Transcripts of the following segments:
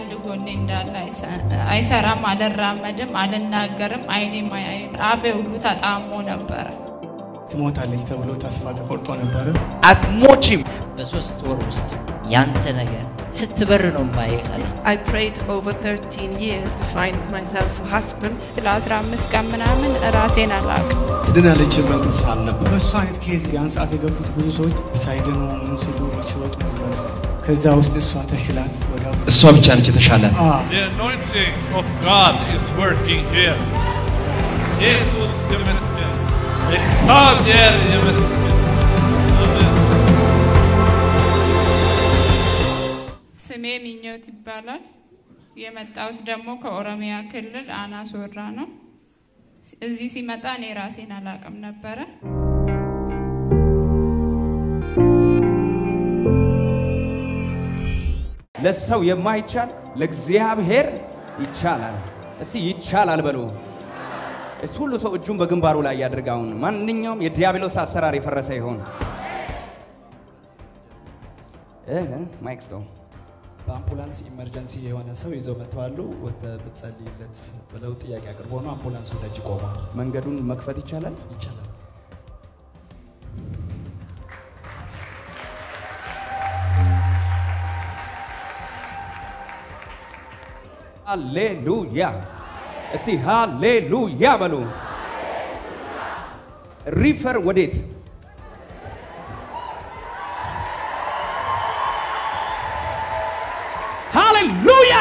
አንድ ጎኔ እንዳለ አይሰራም፣ አልራመድም፣ አልናገርም፣ አይኔም አያይም። አፌ ሁሉ ተጣሞ ነበረ። ትሞታለች ተብሎ ተስፋ ተቆርጦ ነበረ። አትሞቺም። በሶስት ወር ውስጥ ያንተ ነገር ስትበር ነው ማየህ አለ። I prayed over 13 years to find myself a husband. ለ15 ቀን ምናምን ራሴን አላውቅም። ትድናለች የሚል ተስፋ አልነበር። በእሱ አይነት ኬዝ ያን ሰዓት የገቡት ብዙ ሰዎች ሳይድኑ ምን ሲሉ ሲወጡ ነበረ። ከዛ ውስጥ እሷ ተሽላት ወደ እሷ ብቻ ነች የተሻላት። The anointing of God is working here. Jesus ይመስገን። እግዚአብሔር ይመስገን። አሜን። ስሜ ምኞት ይባላል። የመጣሁት ደግሞ ከኦሮሚያ ክልል አናስ ወራ ነው። እዚህ ሲመጣ እኔ ራሴን አላውቅም ነበረ። ለሰው የማይቻል ለእግዚአብሔር ይቻላል። እስቲ ይቻላል በሉ። እስ ሁሉ ሰው እጁን በግንባሩ ላይ ያድርግ። አሁን ማንኛውም የዲያብሎስ አሰራር የፈረሰ ይሆን እህ ማይክ ስጠው። በአምቡላንስ ኢመርጀንሲ የሆነ ሰው ይዘው መጥተዋሉ። ወደ ብትጸልይለት ብለው ጥያቄ አቅርቦ ነው አምቡላንሱ ደጅ ቆሟል። መንገዱን መክፈት ይቻላል። ይቻላል። ሃሌሉያ! እስቲ ሃሌሉያ በሉ። ሪፈር ወዴት? ሃሌሉያ!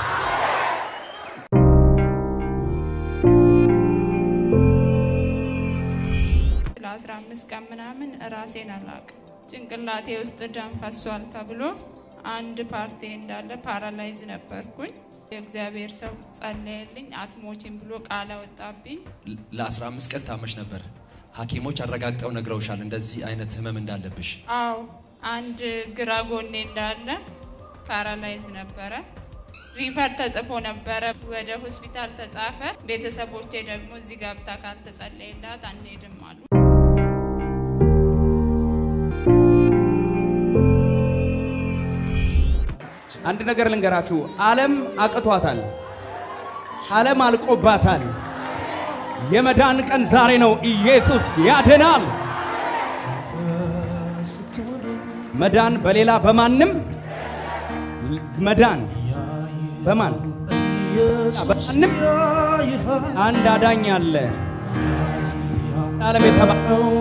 ለ15 ቀን ምናምን ራሴን አላውቅም። ጭንቅላቴ ውስጥ ደም ፈሷል ተብሎ አንድ ፓርቲ እንዳለ ፓራላይዝ ነበርኩኝ። የእግዚአብሔር ሰው ጸለየልኝ። አትሞቺም ብሎ ቃል አወጣብኝ። ለ15 ቀን ታመሽ ነበር። ሐኪሞች አረጋግጠው ነግረውሻል እንደዚህ አይነት ህመም እንዳለብሽ። አዎ አንድ ግራ ጎኔ እንዳለ ፓራላይዝ ነበረ። ሪፈር ተጽፎ ነበረ፣ ወደ ሆስፒታል ተጻፈ። ቤተሰቦቼ ደግሞ እዚህ ገብታ ካልተጸለየላት አንሄድም አሉ። አንድ ነገር ልንገራችሁ፣ ዓለም አቅቷታል። ዓለም አልቆባታል። የመዳን ቀን ዛሬ ነው። ኢየሱስ ያድናል። መዳን በሌላ በማንም መዳን በማን በማንም አንድ አዳኝ አለ። ዓለም የተባ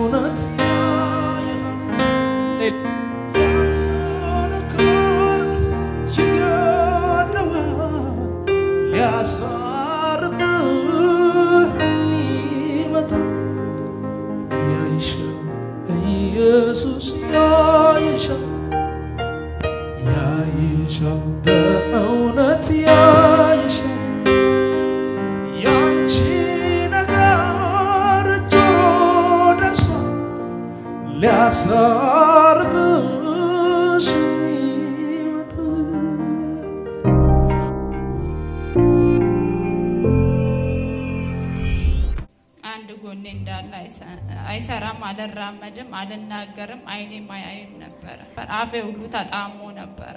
ኢየሱስ ያይሻል ያይሻል በእውነት ያይሻል ያንቺ ነገር ጆሮ ደርሷል ሊያሳርፍሽ ይመጣል አንድ ጎኔ እንዳለ አይሰ- አይሰራም፣ አልራመድም፣ አልናገርም፣ አይኔም አያይም ነበረ። አፌ ሁሉ ተጣሞ ነበረ።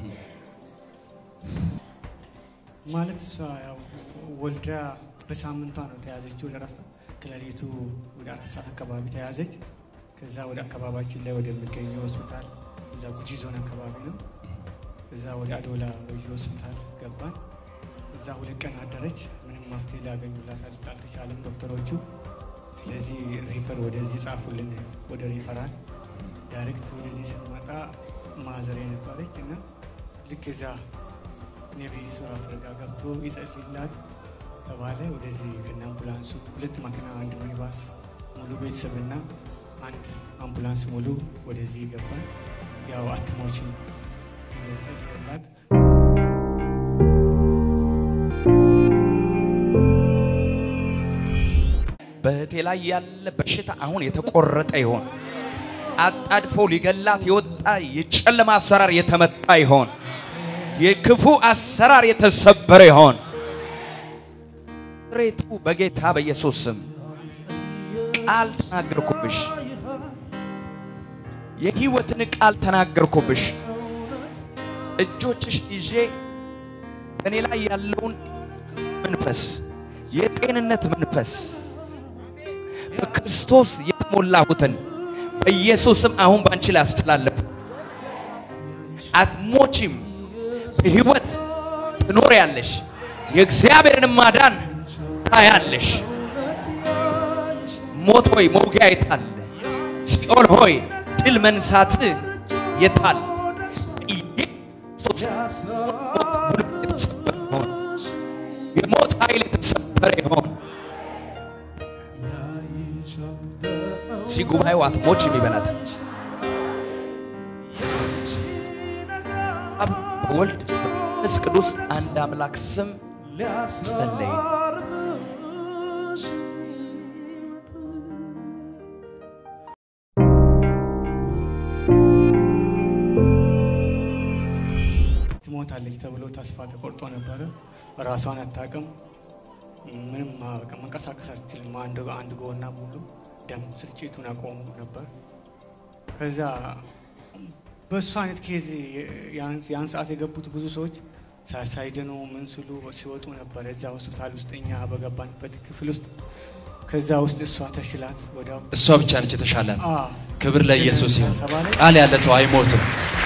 ማለት እሷ ያው ወልዳ በሳምንቷ ነው ተያዘችው። ለራሷ ከሌሊቱ ወደ አራት ሰዓት አካባቢ ተያዘች። ከዛ ወደ አካባቢያችን ላይ ወደሚገኘው ሆስፒታል እዛ ጉጂ ዞን አካባቢ ነው። እዛ ወደ አዶላ ወዮ ሆስፒታል ገባን። እዛ ሁለት ቀን አደረች። ምንም መፍትሄ ሊያገኙላት አል- አልተቻለም ዶክተሮቹ። ስለዚህ ሪፈር ወደዚህ ጻፉልን፣ ወደ ሪፈራል ዳይሬክት ወደዚህ ስንመጣ ማዘር የነበረች እና ልክ እዛ ነቢይ ሱራ ፍርጋ ገብቶ ይጸልይላት ተባለ። ወደዚህ ከነ አምቡላንሱ ሁለት መኪና፣ አንድ ሚኒባስ ሙሉ ቤተሰብና አንድ አምቡላንስ ሙሉ ወደዚህ ገባን። ያው አትሞችም ብሎ ጸለየላት። በእህቴ ላይ ያለ በሽታ አሁን የተቆረጠ ይሆን። አጣድፎ ሊገላት የወጣ የጨለማ አሰራር የተመታ ይሆን። የክፉ አሰራር የተሰበረ ይሆን። ሬቱ በጌታ በኢየሱስ ስም ቃል ተናገርኩብሽ። የህይወትን ቃል ተናገርኩብሽ። እጆችሽ ይዤ በእኔ ላይ ያለውን መንፈስ የጤንነት መንፈስ በክርስቶስ የተሞላሁትን በኢየሱስም አሁን ባንቺ ላይ አስተላለፉ። አትሞቺም፣ በህይወት ትኖሪያለሽ። የእግዚአብሔርን ማዳን ታያለሽ። ሞት ሆይ መውጊያ የታል? ሲኦል ሆይ ድል መንሳት የታል? ኢየሱስ ጉልበት የተሰበረ ይሆን። የሞት ኃይል የተሰበረ ይሆን። እዚህ ጉባኤው አትሞችም ይበላት። አብ በወልድ በመንፈስ ቅዱስ አንድ አምላክ ስም ጸለይ። ትሞታለች ተብሎ ተስፋ ተቆርጦ ነበረ። ራሷን አታውቅም። ምንም በቃ መንቀሳቀስ አትችልም። አንድ አንድ ጎና ሙሉ ደም ስርጭቱን አቆሙ ነበር። ከዛ በእሱ አይነት ኬዝ ያን ሰዓት የገቡት ብዙ ሰዎች ሳ- ሳይድኑ ምን ስሉ ሲወጡ ነበር እዛ ሆስፒታል ውስጥ እኛ በገባንበት ክፍል ውስጥ ከዛ ውስጥ እሷ ተሽላት ወዲያው እሷ ብቻ ነች የተሻላት። አ ክብር ለኢየሱስ ይሁን። ተባለ። ቃል ያለ ሰው አይሞትም።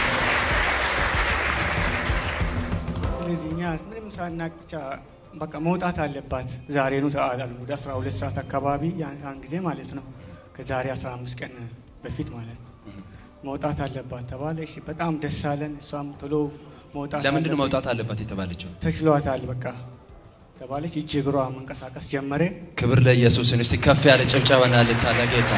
ስለዚህ እኛ ምንም ሳናቅ ብቻ በቃ መውጣት አለባት ዛሬኑ ተአላሉ ወደ 12 ሰዓት አካባቢ ያን ያን ጊዜ ማለት ነው ከዛሬ 15 ቀን በፊት ማለት ነው መውጣት አለባት ተባለ። እሺ በጣም ደስ አለን። እሷም ቶሎ መውጣት ለምንድን ነው አለብኝ። መውጣት አለባት የተባለችው? ተችሏታል በቃ ተባለች። እጅ እግሯ መንቀሳቀስ ጀመረ። ክብር ለኢየሱስን። እስቲ ከፍ ያለ ጭብጨባና እልልታ ለጌታ።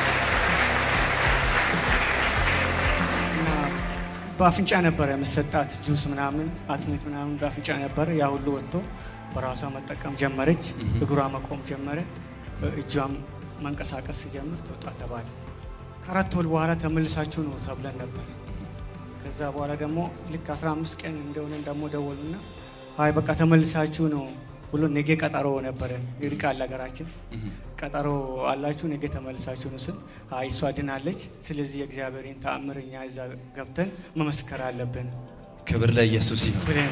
እና በአፍንጫ ነበረ የምሰጣት ጁስ ምናምን አጥሚት ምናምን በአፍንጫ ነበረ። ያ ሁሉ ወጥቶ በራሷ መጠቀም ጀመረች። እግሯ መቆም ጀመረ። እጇም መንቀሳቀስ ሲጀምር ትወጣ ተባለ። ከአራት ወር በኋላ ተመልሳችሁ ነው ተብለን ነበር። ከዛ በኋላ ደግሞ ልክ 15 ቀን እንደሆነ ደግሞ ደወሉና አይ በቃ ተመልሳችሁ ነው ብሎ ነገ ቀጠሮ ነበረን። ይርቃል ሀገራችን ቀጠሮ አላችሁ ነገ ተመልሳችሁ ነው ስል አይ እሷ ድናለች። ስለዚህ የእግዚአብሔርን ተአምር እኛ እዛ ገብተን መመስከር አለብን ክብር ለኢየሱስ ይሁን። ብለን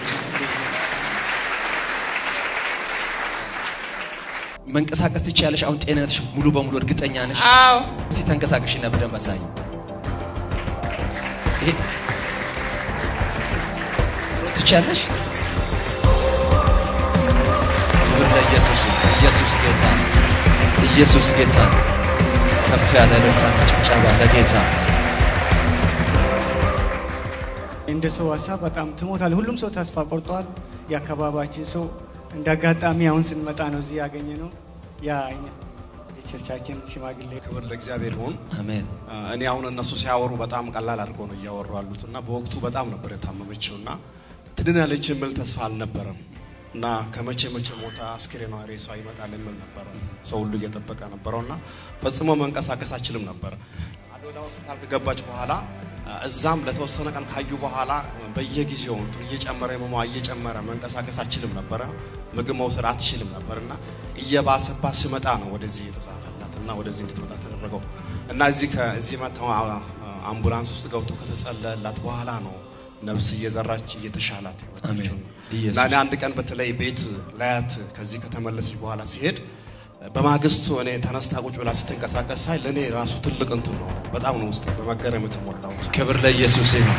መንቀሳቀስ ትችያለሽ። አሁን ጤንነትሽ ሙሉ በሙሉ እርግጠኛ ነሽ? አዎ እስቲ ተንቀሳቀሽና በደንብ አሳይ። ይሄ መሮጥ ትችያለሽ? ክብር ለኢየሱስ ይሁን። ኢየሱስ ጌታ ነው። ኢየሱስ ጌታ ነው። ከፍ ያለ እልልታና ጭብጨባ ለጌታ። እንደ ሰው ሀሳብ በጣም ትሞታል። ሁሉም ሰው ተስፋ ቆርጧል። የአካባቢያችን ሰው እንደ አጋጣሚ አሁን ስንመጣ ነው እዚህ ያገኘ ነው ያ እኛ- የቸርቻችን ሽማግሌ ክብር ለእግዚአብሔር ይሁን። አሜን። እኔ አሁን እነሱ ሲያወሩ በጣም ቀላል አድርገው ነው እያወሩ ያሉት እና በወቅቱ በጣም ነበር የታመመችው እና ትድናለች የሚል ተስፋ አልነበረም እና ከመቼ መቼ ሞታ አስክሬኗ ሬሷ ይመጣል የሚል ነበረ ሰው ሁሉ እየጠበቀ ነበረው እና ፈጽሞ መንቀሳቀስ አችልም ነበር። አዶላ ሆስፒታል ከገባች በኋላ እዛም ለተወሰነ ቀን ካዩ በኋላ በየጊዜው እንትኑ እየጨመረ ህመሟ እየጨመረ መንቀሳቀስ አችልም ነበረ። ምግብ መውሰድ አትችልም ነበር እና እየባሰባት ስመጣ ነው ወደዚህ የተጻፈላት እና ወደዚህ እንድትመጣ ተደረገው እና እዚህ ከዚህ መጥተው አ- አምቡላንስ ውስጥ ገብቶ ከተጸለየላት በኋላ ነው ነፍስ እየዘራች እየተሻላት የመጣችው አሜን። እና ኢየሱስ እኔ አንድ ቀን በተለይ ቤት ላያት ከዚህ ከተመለሰች በኋላ ሲሄድ በማግስቱ እኔ ተነስታ ቁጭ ብላ ስትንቀሳቀስ ሳይ ለእኔ ራሱ ትልቅ እንትን ነው። በጣም ነው ውስጥ በመገረም የተሞላሁት። ክብር ለኢየሱስ ይሁን።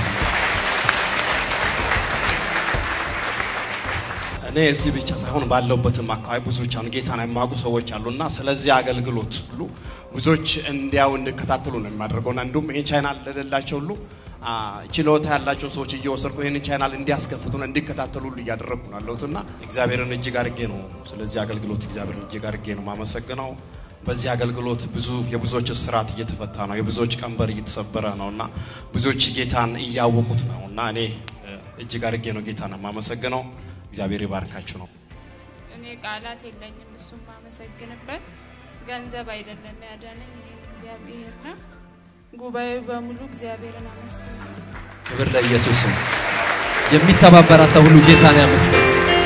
እኔ እዚህ ብቻ ሳይሆን ባለውበትም አካባቢ ብዙዎች አሁን ጌታን የማያውቁ ሰዎች አሉና ስለዚህ አገልግሎት ሁሉ ብዙዎች እንዲያው እንዲከታተሉ ነው የሚያደርገውና እንዲሁም ይህን ቻናል ለሌላቸው ሁሉ አ፣ ችሎታ ያላቸውን ሰዎች እየወሰድኩ ይህን ቻናል እንዲያስከፍቱና እንዲከታተሉ ሁሉ እያደረግኩ ነው ያለሁትና እግዚአብሔርን እጅግ አድርጌ ነው ስለዚህ አገልግሎት እግዚአብሔርን እጅግ አድርጌ ነው ማመሰግነው። በዚህ አገልግሎት ብዙ የብዙዎች እስራት እየተፈታ ነው፣ የብዙዎች ቀንበር እየተሰበረ ነው እና ብዙዎች ጌታን እያወቁት ነው እና እኔ እ፣ እጅግ አድርጌ ነው ጌታን የማመሰግነው። እግዚአብሔር ይባርካችሁ ነው። እኔ ቃላት የለኝም እሱም ማመሰግንበት ገንዘብ አይደለም ያዳነኝ እኔን እግዚአብሔር ነው። ጉባኤው በሙሉ እግዚአብሔርን አመስግን። ክብር ለኢየሱስ ይሁን። የሚተባበራ ሰው ሁሉ ጌታን ያመስግን።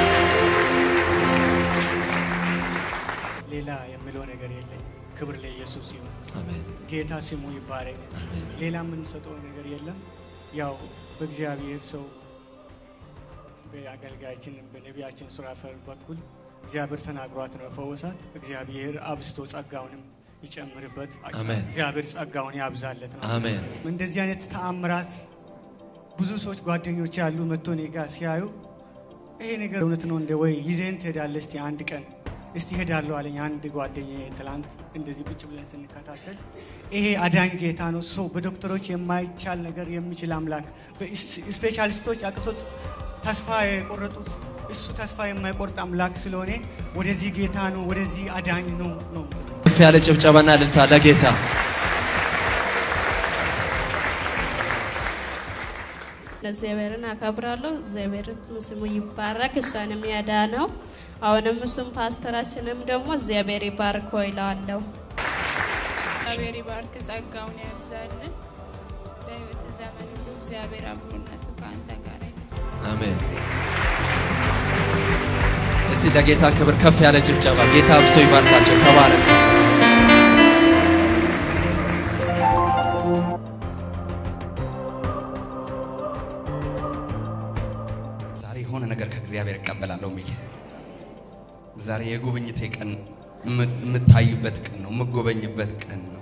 ሌላ የምለው ነገር የለኝም። ክብር ለኢየሱስ ይሁን። አሜን። ጌታ ስሙ ይባረክ። ሌላ የምንሰጠው ነገር የለም። ያው በእግዚአብሔር ሰው በአገልጋያችን በነቢያችን ሱራፌል በኩል እግዚአብሔር ተናግሯት ነው ፈወሳት። እግዚአብሔር አብዝቶ ጸጋውንም ይጨምርበት። አሜን። እግዚአብሔር ጸጋውን ያብዛለት ነው። አሜን። እንደዚህ አይነት ተአምራት ብዙ ሰዎች ጓደኞች ያሉ መጥቶ እኔ ጋር ሲያዩ ይሄ ነገር እውነት ነው እንደ ወይ ይዘን ትሄዳለህ እስቲ አንድ ቀን እስቲ ሄዳለሁ አለኝ አንድ ጓደኛ ትላንት እንደዚህ ቁጭ ብለን ስንከታተል ይሄ አዳኝ ጌታ ነው ሰው በዶክተሮች የማይቻል ነገር የሚችል አምላክ ስፔሻሊስቶች አቅቶት ተስፋ የቆረጡት እሱ ተስፋ የማይቆርጥ አምላክ ስለሆነ ወደዚህ ጌታ ነው ወደዚህ አዳኝ ነው ነው ከፍ ያለ ጭብጨባና እልልታ ለጌታ እግዚአብሔርን አከብራለሁ። እግዚአብሔር ስሙ ይባረክ፣ እሷንም ያዳነው። አሁንም እሱም ፓስተራችንም ደግሞ እግዚአብሔር ይባርኮ ይለዋለሁ። እግዚአብሔር ይባርክ፣ ጸጋውን ያብዛልን። በህይወት ዘመን ሁሉ እግዚአብሔር አብሮነቱ ከአንተ ጋር ይሁን። አሜን። እስቲ ለጌታ ክብር ከፍ ያለ ጭብጨባ። ጌታ አብዝቶ ይባርካቸው። ተባረክ። ዛሬ የሆነ ነገር ከእግዚአብሔር እቀበላለሁ የሚል ዛሬ የጉብኝቴ ቀን የም- የምታይበት ቀን ነው፣ የምጎበኝበት ቀን ነው።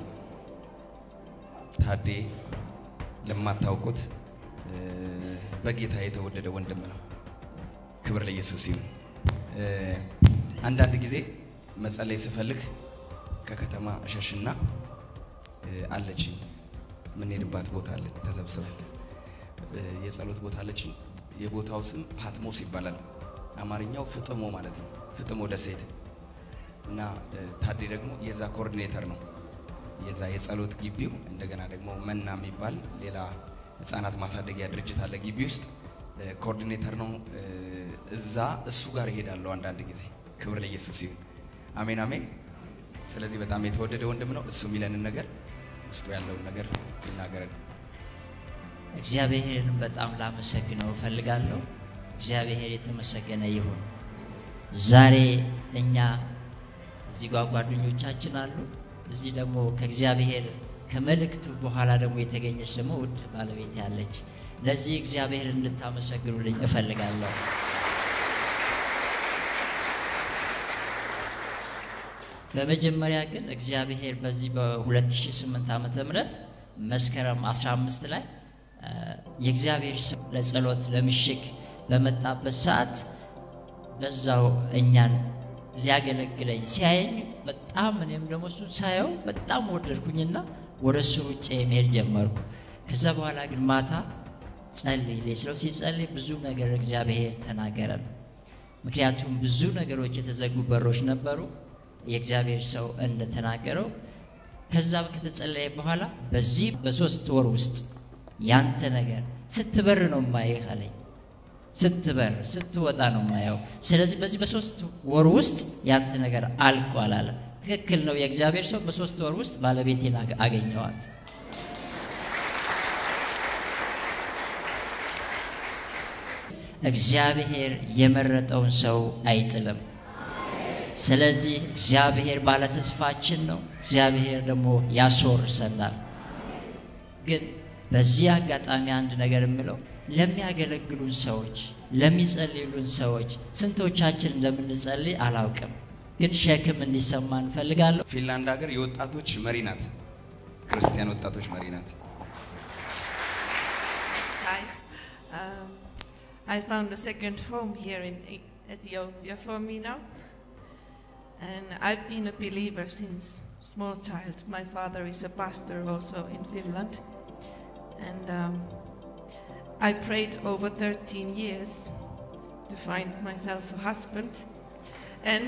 ታዴ ለማታውቁት እ፣ በጌታ የተወደደ ወንድም ነው። ክብር ለኢየሱስ ይሁን። እ፣ አንዳንድ ጊዜ መጸለይ ስፈልግ ከከተማ እሸሽና እ፣ አለችኝ የምንሄድባት ቦታ አለ ተሰብስበን እ፣ የጸሎት ቦታ አለችኝ። የቦታው ስም ፓትሞስ ይባላል። አማርኛው ፍጥሞ ማለት ነው። ፍጥሞ ደሴት እና እ፣ ታዴ ደግሞ የዛ ኮኦርዲኔተር ነው። የዛ የጸሎት ግቢው እንደገና ደግሞ መና የሚባል ሌላ ህፃናት ማሳደጊያ ድርጅት አለ ግቢ ውስጥ እ፣ ኮኦርዲኔተር ነው። እ፣ እዛ እሱ ጋር እሄዳለሁ አንዳንድ ጊዜ። ክብር ለኢየሱስ ይሁን። አሜን አሜን። ስለዚህ በጣም የተወደደ ወንድም ነው። እሱ የሚለንን ነገር ውስጡ ያለውን ነገር ይናገረን። እግዚአብሔርን በጣም ላመሰግነው እፈልጋለሁ። እግዚአብሔር የተመሰገነ ይሁን። ዛሬ እኛ እዚህ ጓ ጓደኞቻችን አሉ። እዚህ ደግሞ ከእግዚአብሔር ከመልእክቱ በኋላ ደግሞ የተገኘች ደግሞ ውድ ባለቤት ያለች። ለዚህ እግዚአብሔር እንድታመሰግኑልኝ እፈልጋለሁ። በመጀመሪያ ግን እግዚአብሔር በዚህ በ2008 ዓመተ ምህረት መስከረም 15 ላይ እ፣ የእግዚአብሔር ሰው ለጸሎት ለምሽግ በመጣበት ሰዓት በዛው እኛን ሊያገለግለኝ ሲያየኝ በጣም እኔም ደግሞ እሱን ሳየው በጣም ወደድኩኝና ወደ እሱ ሩጬ መሄድ ጀመርኩ። ከዛ በኋላ ግን ማታ ጸልይልኝ ስለው ሲጸልይ ብዙ ነገር እግዚአብሔር ተናገረን። ምክንያቱም ብዙ ነገሮች የተዘጉ በሮች ነበሩ። የእግዚአብሔር ሰው እንደተናገረው ከዛ ከተጸለየ በኋላ በዚህ በሶስት ወር ውስጥ ያንተ ነገር ስትበር ነው ማየህ አለኝ። ስትበር ስትወጣ ነው ማየው። ስለዚህ በዚህ በሶስት ወር ውስጥ ያንተ ነገር አልቋል አለ። ትክክል ነው። የእግዚአብሔር ሰው በሶስት ወር ውስጥ ባለቤቴን አገ- አገኘዋት። እግዚአብሔር የመረጠውን ሰው አይጥልም። ስለዚህ እግዚአብሔር ባለተስፋችን ነው። እግዚአብሔር ደግሞ ያስወርሰናል። ግን በዚህ አጋጣሚ አንድ ነገር የምለው ለሚያገለግሉን ሰዎች፣ ለሚጸልዩልን ሰዎች ስንቶቻችን እንደምንጸልይ አላውቅም፣ ግን ሸክም እንዲሰማ እንፈልጋለሁ። ፊንላንድ ሀገር የወጣቶች መሪ ናት። ክርስቲያን ወጣቶች መሪ ናት። Hi. Um, I found a second home here in E- Ethiopia for me now. And I've been a believer since small child. My father is a pastor also in Finland. And um, I prayed over 13 years to find myself a husband. And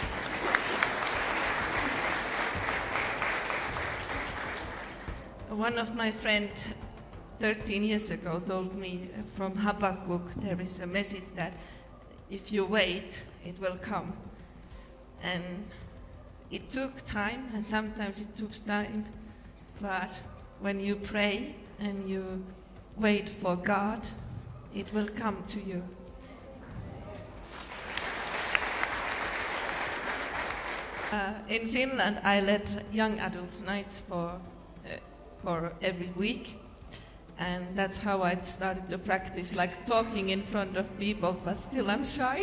one of my friends 13 years ago told me from Habakkuk there is a message that if you wait, it will come. And it took time, and sometimes it took time, but when you pray and you wait for God, it will come to you. Uh, in Finland, I led young adults nights for, uh, for every week. And that's how I started to practice, like talking in front of people, but still I'm shy.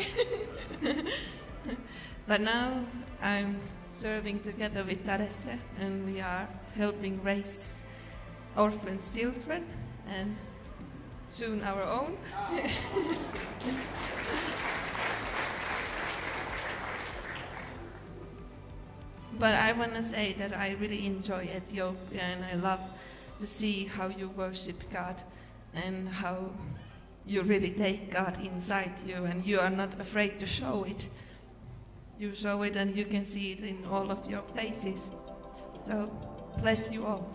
but now I'm serving together with Teresa, and we are helping raise orphan children and soon our own. but I want to say that I really enjoy Ethiopia and I love to see how you worship God and how you really take God inside you and you are not afraid to show it. You show it and you can see it in all of your places. So, bless you all.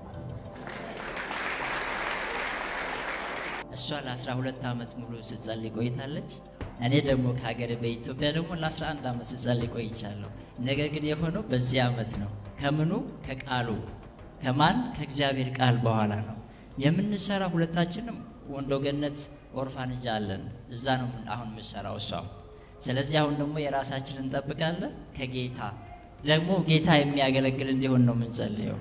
እሷ ለ12 ዓመት ሙሉ ስትጸልይ ቆይታለች። እኔ ደግሞ ከሀገር በኢትዮጵያ ደግሞ ለ11 ዓመት ስጸልይ ቆይቻለሁ። ነገር ግን የሆነው በዚህ ዓመት ነው። ከምኑ ከቃሉ ከማን ከእግዚአብሔር ቃል በኋላ ነው የምንሰራ። ሁለታችንም ወንዶ ገነት ኦርፋንጅ አለን። እዛ ነው ምን- አሁን የምሰራው እሷም። ስለዚህ አሁን ደግሞ የራሳችንን እንጠብቃለን። ከጌታ ደግሞ ጌታ የሚያገለግል እንዲሆን ነው የምንጸልየው።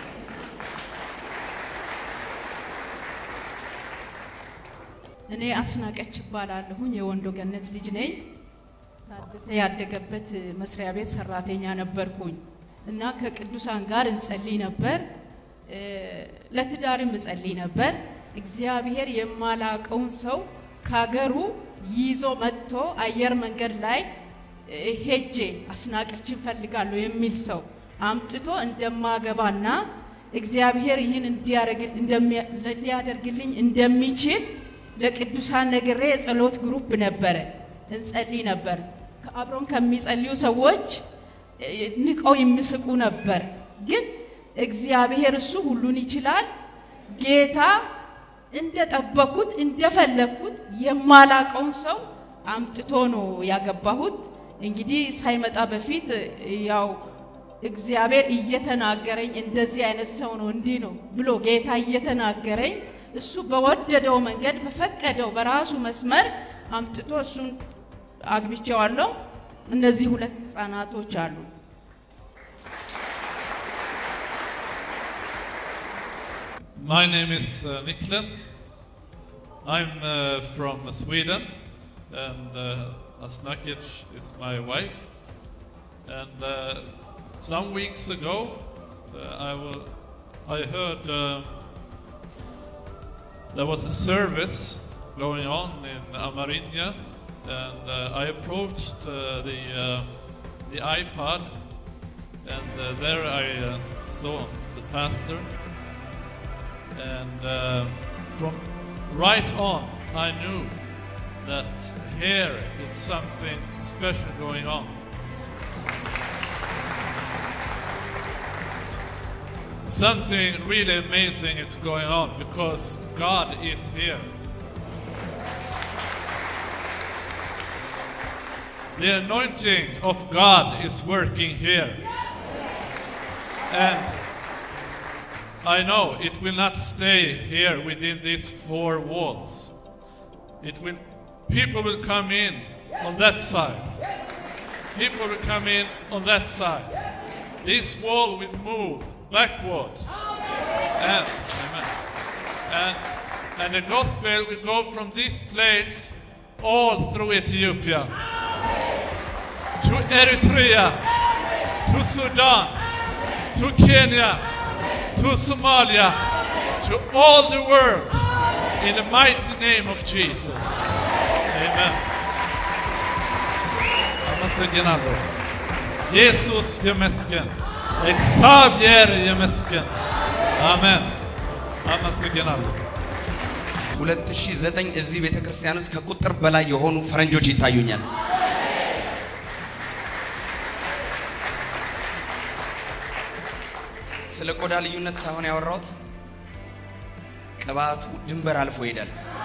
እኔ አስናቀች እባላለሁኝ የወንዶ ገነት ልጅ ነኝ። ታደሰ ያደገበት መስሪያ ቤት ሰራተኛ ነበርኩኝ እና ከቅዱሳን ጋር እንጸልይ ነበር። እ፣ ለትዳርም እጸልይ ነበር። እግዚአብሔር የማላቀውን ሰው ከሀገሩ ይዞ መጥቶ አየር መንገድ ላይ እ፣ ሄጄ አስናቀችን ፈልጋለሁ የሚል ሰው አምጥቶ እንደማገባና እግዚአብሔር ይህን እንዲያደርግ- እንደሚያ- ሊያደርግልኝ እንደሚችል ለቅዱሳን ነግሬ የጸሎት ግሩፕ ነበረ፣ እንጸልይ ነበር። አብሮን ከሚጸልዩ ሰዎች እ፣ ንቀው የሚስቁ ነበር። ግን እግዚአብሔር እሱ ሁሉን ይችላል። ጌታ እንደጠበኩት እንደፈለግኩት የማላቀውን ሰው አምጥቶ ነው ያገባሁት። እንግዲህ ሳይመጣ በፊት እ፣ ያው እግዚአብሔር እየተናገረኝ እንደዚህ አይነት ሰው ነው እንዲህ ነው ብሎ ጌታ እየተናገረኝ እሱ በወደደው መንገድ በፈቀደው በራሱ መስመር አምጥቶ እሱን አግብቼዋለሁ። እነዚህ ሁለት ህጻናቶች አሉ። My name is uh, Niklas. I'm uh, from Sweden, and uh, Asnakic is my wife. And uh, some weeks ago, uh, I, will, I heard uh, there was a service going on in Amarinja, and uh, I approached uh, the, uh, the iPad, and uh, there I uh, saw the pastor and uh, from right on I knew that here is something special going on. Something really amazing is going on because God is here. The anointing of God is working here. And I know it will not stay here within these four walls. It will people will come in on that side. People will come in on that side. This wall will move backwards. And, amen. And, and the gospel will go from this place all through Ethiopia to Eritrea, to Sudan, to Kenya, to Somalia, to all the world, in the mighty name of Jesus. Amen. አመሰግናለሁ። ኢየሱስ ይመስገን። እግዚአብሔር ይመስገን። አሜን። አመሰግናለሁ። 2009 እዚህ ቤተ ክርስቲያን ውስጥ ከቁጥር በላይ የሆኑ ፈረንጆች ይታዩኛል። ስለ ቆዳ ልዩነት ሳይሆን ያወራሁት ቅባቱ ድንበር አልፎ ይሄዳል።